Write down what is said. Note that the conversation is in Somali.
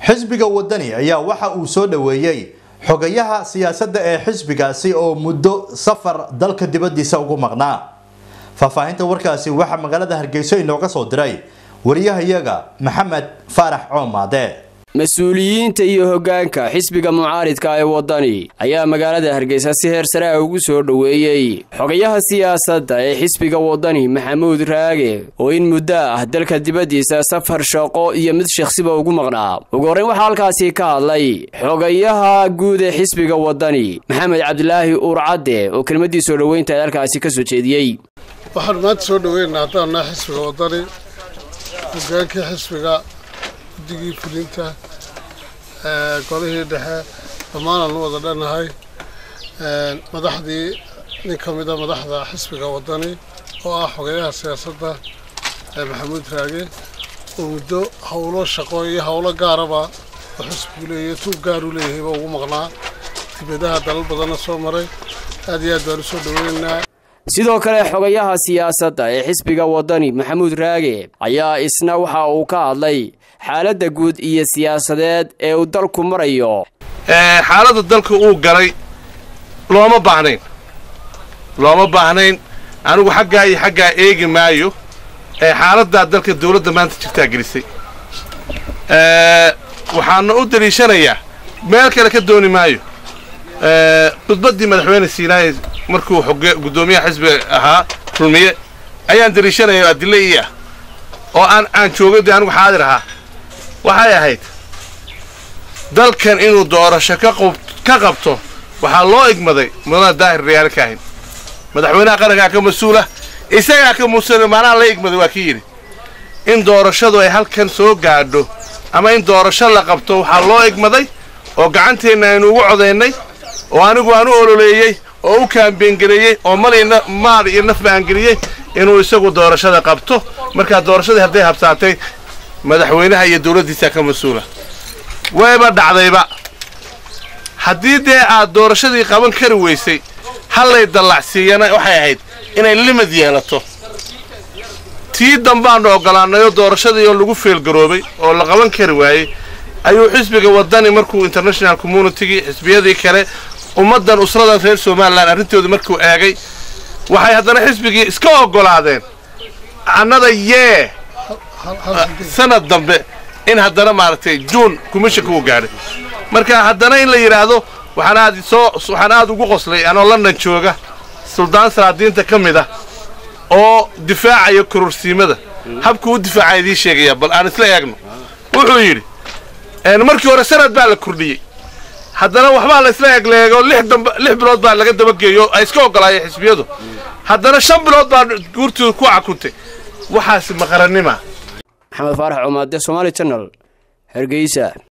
xisbiga wadani ayaa waxa uu soo dhoweeyey xogayaha siyaasadda ee xisbigaasi oo muddo safar dalka dibaddiisa ugu maqnaa faahfaahinta warkaasi waxaa magaalada hargeyso inooga soo diray wariyahayaga maxamed faarax coomaade mas-uuliyiinta iyo hoggaanka xisbiga mucaaridka ee waddani ayaa magaalada hargeysa si heer sare ah ugu soo dhoweeyey xogayaha siyaasadda ee xisbiga waddani maxamuud raage oo in muddo ah dalka dibaddiisa safar shaqo iyo mid shakhsiba ugu maqnaa ugu horreyn waxaa halkaasi ka hadlay xogayaha guud ee xisbiga waddani maxamed cabdilaahi uurcadde oo kelmaddii soo dhoweynta ee halkaasi ka soo jeediyey waxaanu maanta soo dhoweynaynaa haddaannaha xisbiga waddani hogaankii xisbiga guddigii fulinta golihii dhexe dhammaanaanu wada dhannahay madaxdii nin ka mida madaxda xisbiga waddani oo ah xogayaha siyaasadda maxamuud raage oo muddo howlo shaqo iyo howlo gaaraba oo xisbigu leeyahay tuug gaaru leeyahayba ugu maqnaa dibadaha dalal badanna soo maray aad iyo aad baan u soo dhoweynaynaa sidoo kale xogayaha siyaasadda ee xisbiga waddani maxamuud raage ayaa isna waxa uu ka hadlay xaaladda guud iyo siyaasadeed ee uu dalku marayo xaaladda dalka uu galay looma baahnayn looma baahnayn anigu xaggaa iyo xaggaa eegi maayo xaaladdaa dalka dawladda maanta jirtaa gelisay waxaana u daliishanayaa meel kale ka dooni maayo khudbaddii madaxweyne siinaaye markuu xoge guddoomiyaha xisbiga ahaa kulmiye ayaan daliishanaya adille ii ah oo aan aan joogay dee anigu xaadir ahaa waxay ahayd dalkan inuu doorasho ka qabto waxaa loo igmaday mudana daahir rayaale kaahin madaxweynaha qarankaa ka mas-uula isagaa ka muusula maanaha la igmaday waa kii yidhi in doorashadu ay halkan soo gaadho ama in doorasho la qabto waxaa loo igmaday oo gacanteenna aynu ugu codaynay oo anigu aan u ololeeyey oo u kaambeyngareeyey oo maal iyo naf baangeliyey inuu isagu doorashada qabto markaa doorashadii hadday habsaatay madaxweynaha iyo dawladdiisaa ka mas-uula wayba dhacdayba haddii dee aad doorashadii qaban kari weysay hallay dallacsiiyana waxay ahayd inay limid yeelato tii dambaannu oggolaannayoo doorashadii oo lagu feelgaroobay oo la qaban kari waayey ayuu xisbiga waddani markuu international communitygii xisbiyadii kale ummaddan usradan reer somalilan arrintooda markuu eegay waxay haddana xisbigii iska oggolaadeen annada yee sanad dambe in haddana maaragtay juun commissionka uu gaadhay marka haddana in la yidhaahdo waxaan aad soo waxaan aad ugu qoslay anoo london jooga suldaan salaadiinta ka mid ah oo difaacaya kororsiimada habkuu u difaaca idiin sheegaya bal aan isla eegno wuxuu yidhi markii hore sanad baa la kordhiyey haddana waxbaa la isla egleego lix bilood baa laga dabageeyo ay iska oggolaayeen xisbiyadu haddana shan bilood baa guurtooda ku cakuntay waxaasi maqarannima maxamed faarax cumaade somaali janal hargeysa